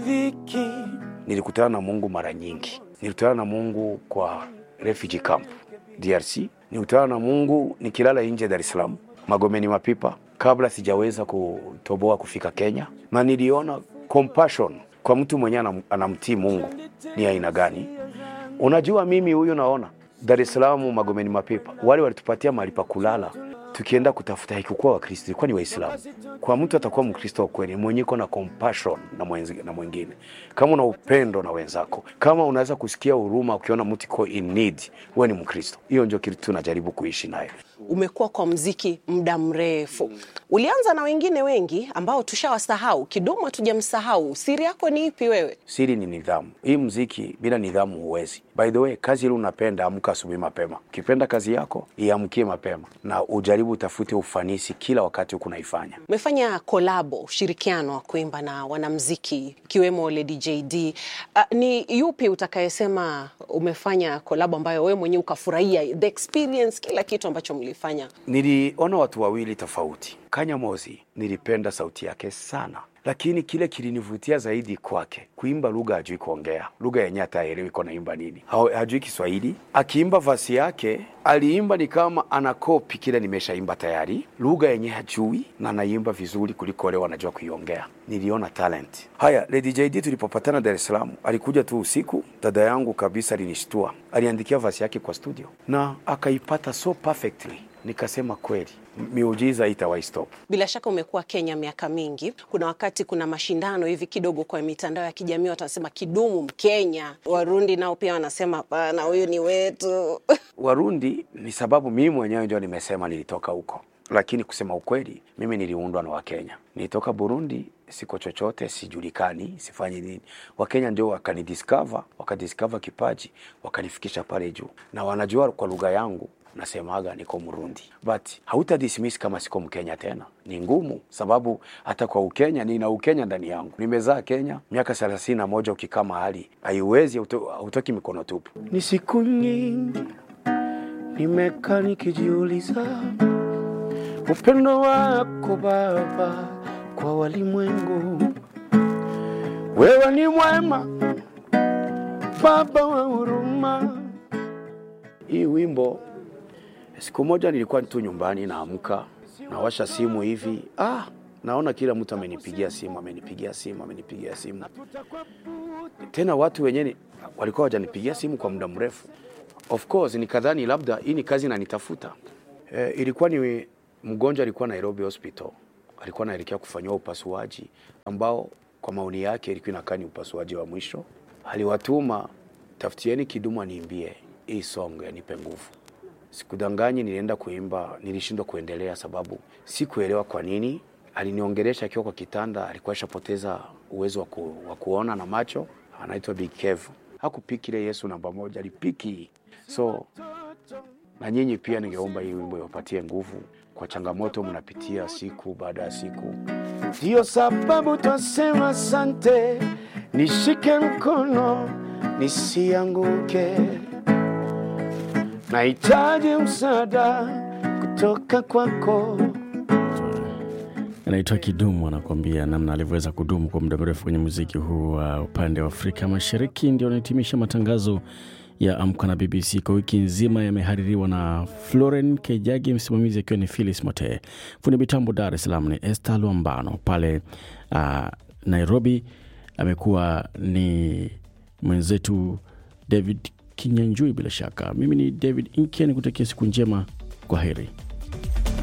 dhiki. Nilikutana na Mungu mara nyingi, nilikutana na Mungu kwa refugee camp DRC, nilikutana na Mungu nikilala nje Dar es Salaam, Magomeni Mapipa, kabla sijaweza kutoboa kufika Kenya, na niliona compassion kwa mtu mwenyewe anamtii Mungu ni aina gani. Unajua, mimi huyu naona Dar es Salaam, Magomeni Mapipa, wale walitupatia mahali pa kulala tukienda kutafuta haikukuwa Wakristo, ilikuwa ni Waislamu. Kwa mtu atakuwa Mkristo wa kweli mwenye iko na compassion na mwenzi, na mwingine, kama una upendo na wenzako, kama unaweza kusikia huruma ukiona mtu iko in need, wewe ni Mkristo. Hiyo ndio kitu tunajaribu kuishi naye. Umekuwa kwa mziki muda mrefu, ulianza na wengine wengi ambao tushawasahau. Kidumu hatujamsahau. Siri yako ni ipi wewe? Siri ni nidhamu. Hii mziki bila nidhamu huwezi. By the way, kazi ile unapenda, amka asubuhi mapema. Ukipenda kazi yako, iamkie mapema na ujaribu utafute ufanisi kila wakati huku naifanya. Umefanya kolabo, ushirikiano wa kuimba na wanamziki ikiwemo Lady JD. Uh, ni yupi utakayesema umefanya kolabo ambayo wewe mwenyewe ukafurahia the experience, kila kitu ambacho mlifanya? Niliona watu wawili tofauti. Kanya Mozi nilipenda sauti yake sana, lakini kile kilinivutia zaidi kwake kuimba lugha, hajui kuongea lugha yenye hata haelewi iko naimba nini, hajui Kiswahili. Akiimba vasi yake aliimba ni kama anakopi kile nimeshaimba tayari, lugha yenye hajui na anaimba vizuri kuliko wale wanajua kuiongea. Niliona talent. Haya, Lady JD tulipopatana Dar es Salaam, alikuja tu usiku, dada yangu kabisa alinishtua, aliandikia vasi yake kwa studio na akaipata so perfectly Nikasema kweli miujiza itawahi stop. Bila shaka umekuwa Kenya miaka mingi, kuna wakati kuna mashindano hivi kidogo kwa mitandao ya kijamii, watu wanasema Kidumu Mkenya, Warundi nao pia wanasema hapana, huyu ni wetu. Warundi ni sababu mimi mwenyewe ndio nimesema nilitoka huko, lakini kusema ukweli, mimi niliundwa na Wakenya. Nilitoka Burundi, siko chochote, sijulikani, sifanyi nini. Wakenya ndio wakanidiscover, wakadiscover kipaji, wakanifikisha pale juu, na wanajua kwa lugha yangu nasemaga niko Mrundi, but hauta dismiss kama siko Mkenya tena. Ni ngumu, sababu hata kwa Ukenya nina Ukenya ndani yangu. Nimezaa Kenya miaka thelathini na moja. Ukikaa mahali haiwezi, hautoki mikono tupu. Ni siku nyingi nimekaa nikijiuliza upendo wako Baba kwa walimwengu. Wewe ni mwema, Baba wa huruma. Hii wimbo Siku moja nilikuwa tu nyumbani, naamka nawasha simu hivi, ah, naona kila mtu amenipigia simu, amenipigia simu, amenipigia simu. Tena watu wenyewe walikuwa wajanipigia simu kwa muda mrefu. Of course nikadhani labda hii ni kazi nanitafuta. E, ilikuwa ni mgonjwa alikuwa Nairobi Hospital, alikuwa anaelekea kufanyiwa upasuaji ambao kwa maoni yake ilikuwa inakaa ni upasuaji wa mwisho. Aliwatuma, tafutieni Kidumu aniimbie hii song ya nipe nguvu. Sikudanganyi, nilienda kuimba, nilishindwa kuendelea sababu sikuelewa kwa nini. Aliniongelesha akiwa kwa kitanda, alikuwa ashapoteza uwezo wa ku, wa kuona na macho. Anaitwa Big Kev. Hakupiki ile Yesu namba moja, alipiki. So na nyinyi pia ningeomba hii wimbo iwapatie nguvu kwa changamoto mnapitia siku baada ya siku. Ndiyo sababu twasema asante, nishike mkono nisianguke nahitaji msaada kutoka kwako. Anaitwa Kidumu, anakuambia namna alivyoweza kudumu kwa muda mrefu kwenye muziki huu wa uh, upande wa Afrika Mashariki. Ndio anahitimisha matangazo ya Amka na BBC kwa wiki nzima. Yamehaririwa na Floren Kejagi, msimamizi akiwa ni Philis Mote, fundi mitambo Dar es Salaam ni Esther Luambano, pale uh, Nairobi amekuwa ni mwenzetu David Kinyanjui. Bila shaka, mimi ni David Inkia, nikutakia siku njema. Kwa heri.